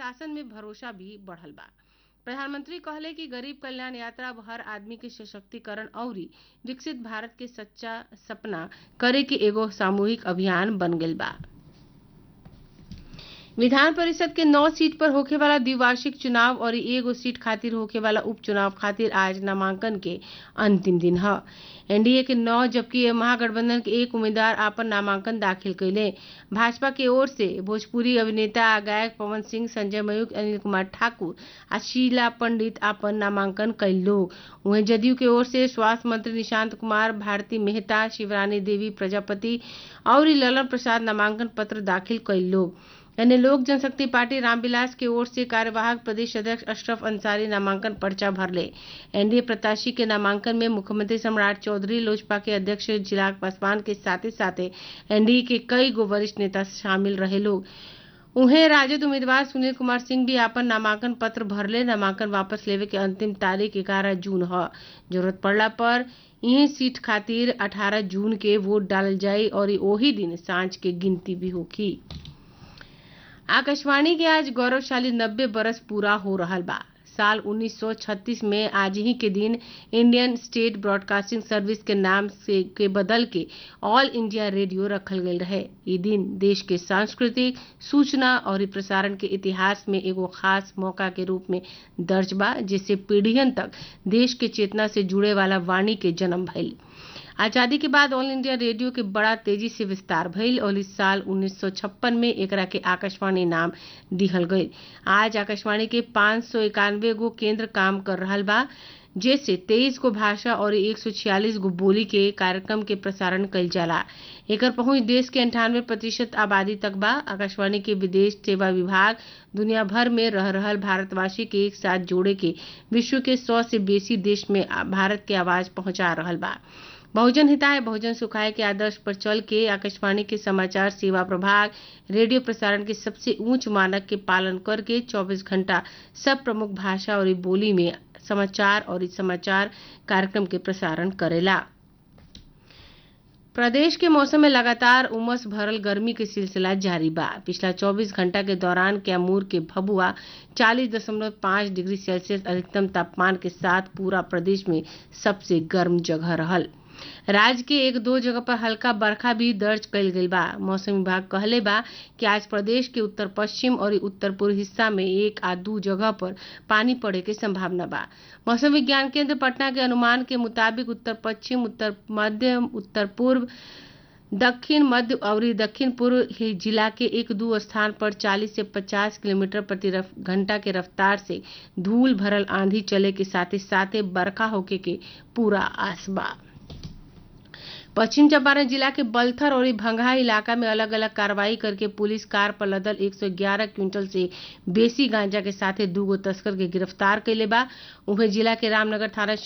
शासन में भरोसा भी बढ़ल बा प्रधानमंत्री कहले कि गरीब कल्याण यात्रा अब हर आदमी के सशक्तिकरण अउरी विकसित भारत के सच्चा सपना करे के एगो सामूहिक अभियान बन गईल बा विधान परिषद के नौ सीट पर होखे वाला द्विवार्षिक चुनाव और एगो सीट खातिर होखे वाला उपचुनाव खातिर आज नामांकन के अंतिम दिन ह एनडीए के नौ जबकि महागठबंधन के एक उम्मीदवार आपन नामांकन दाखिल कैले भाजपा के ओर से भोजपुरी अभिनेता आ गायक पवन सिंह संजय मयूख अनिल कुमार ठाकुर आ शीला पंडित आपन नामांकन कैल लोग वहीं जदयू के ओर से स्वास्थ्य मंत्री निशांत कुमार भारती मेहता शिवरानी देवी प्रजापति और ललन प्रसाद नामांकन पत्र दाखिल कैल लोग यानी लोक जनशक्ति पार्टी रामविलास के ओर से कार्यवाहक प्रदेश अध्यक्ष अशरफ अंसारी नामांकन पर्चा भरले एनडीए प्रत्याशी के नामांकन में मुख्यमंत्री सम्राट चौधरी लोजपा के अध्यक्ष चिराग पासवान के साथ साथ एनडीए के कई गो वरिष्ठ नेता शामिल रहे लोग उन्हें राजद उम्मीदवार सुनील कुमार सिंह भी आपन नामांकन पत्र भरले नामांकन वापस लेवे के अंतिम तारीख ग्यारह जून ह जरूरत पड़ला पर यही सीट खातिर 18 जून के वोट डालल जाई और ओही दिन सांझ के गिनती भी होगी आकाशवाणी के आज गौरवशाली नब्बे बरस पूरा हो रहल बा साल 1936 में आज ही के दिन इंडियन स्टेट ब्रॉडकास्टिंग सर्विस के नाम से के बदल के ऑल इंडिया रेडियो रखल गयल रहे ये दिन देश के सांस्कृतिक सूचना और प्रसारण के इतिहास में एगो खास मौका के रूप में दर्ज बा जिससे पीढ़ियन तक देश के चेतना से जुड़े वाला वाणी के जन्म भइल आजादी के बाद ऑल इंडिया रेडियो के बड़ा तेजी से विस्तार भइल और इस साल 1956 में एकरा के आकाशवाणी नाम दिहल गई आज आकाशवाणी के पाँच सौ इक्यानवे गो केंद्र काम कर रहल बा जैसे तेईस गो भाषा और एक सौ छियालीस गो बोली के कार्यक्रम के प्रसारण कइल जाला एकर पहुंच देश के अंठानवे प्रतिशत आबादी तक बा आकाशवाणी के विदेश सेवा विभाग दुनिया भर में रह रहल भारतवासी के एक साथ जोड़े के विश्व के सौ से बेसी देश में भारत के आवाज पहुंचा रहल बा बहुजन हिताय बहुजन सुखाय के आदर्श पर चल के आकाशवाणी के समाचार सेवा प्रभाग रेडियो प्रसारण के सबसे ऊंच मानक के पालन करके 24 घंटा सब प्रमुख भाषा और बोली में समाचार और समाचार कार्यक्रम के प्रसारण करेला प्रदेश के मौसम में लगातार उमस भरल गर्मी के सिलसिला जारी बा पिछला 24 घंटा के दौरान कैमूर के भभुआ 40.5 डिग्री सेल्सियस अधिकतम तापमान के साथ पूरा प्रदेश में सबसे गर्म जगह रहल राज्य के एक दो जगह पर हल्का बरखा भी दर्ज कइल गइल बा मौसम विभाग कहले बा कि आज प्रदेश के उत्तर पश्चिम और उत्तर पूर्व हिस्सा में एक आ दू जगह पर पानी पड़े के संभावना बा मौसम विज्ञान केंद्र पटना के अनुमान के मुताबिक उत्तर पश्चिम उत्तर मध्य उत्तर पूर्व दक्षिण मध्य और दक्षिण पूर्व जिला के एक दो स्थान पर 40 से 50 किलोमीटर प्रति घंटा के रफ्तार से धूल भरल आंधी चले के साथ ही साथ बरखा होके के पूरा आस बा पश्चिम चंपारण जिला के बलथर और भंगहा इलाका में अलग अलग कार्रवाई करके पुलिस कार पर लदल 111 क्विंटल से बेसी गांजा के साथ दूगो तस्कर के गिरफ्तार कैले बा उन्हें जिला के रामनगर थाना